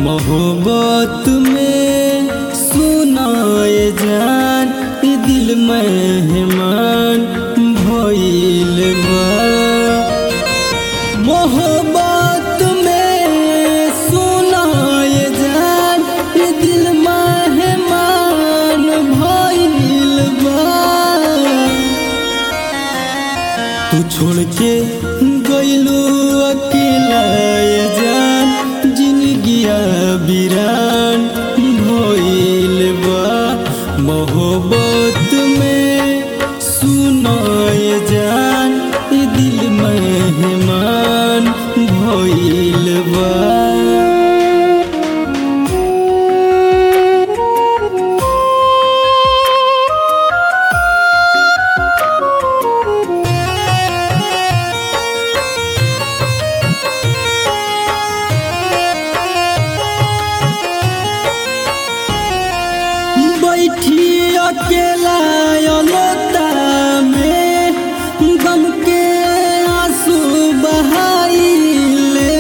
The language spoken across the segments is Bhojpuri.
मोहब्बत में सुनाए जान ई दिल मेहमान भइल बा मोहब्बत में सुनाए जान ई दिल मेहमान भइल बा तू छोड़ के गइलू अकेला ये जान जिंदगिया बिरान भइल बा मोहब्बत में सुनाए जान ई दिल मेहमान भइल बा बैठी अकेला अलोता में गम के आंसू बहाइले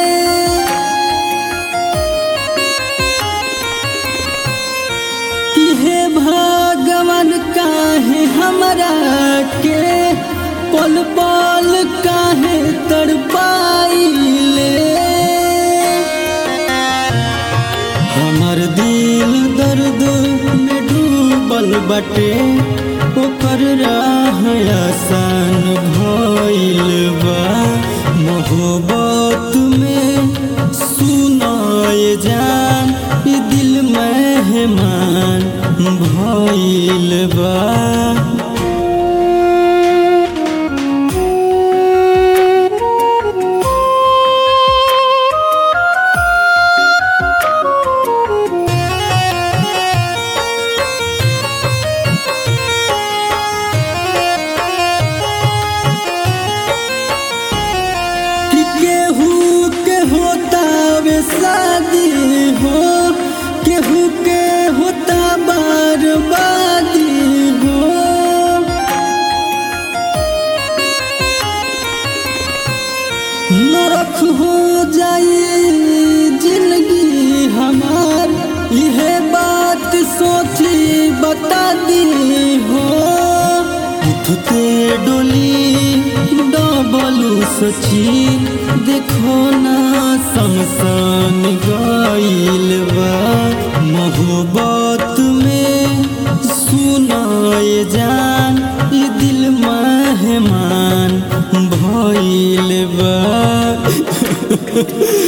कि हे भगवान काहे हमरा के पल पल काहे तड़पाइले हमर दिल दर्द में डूबल बटे ओकर राह आसान भइल बा मोहब्बत में सुनाए जान ई दिल मेहमान भइल बा कि केहू के होता वे शादी हो केहू के होता बर्बादी हो नरक हो जाए जिंदगी हमार यह बात सोची बता दी हो उठते डोली डबलू सची देखो ना शमशान गइल बा मोहब्बत में सुनाए जान ई दिल मेहमान भइल बा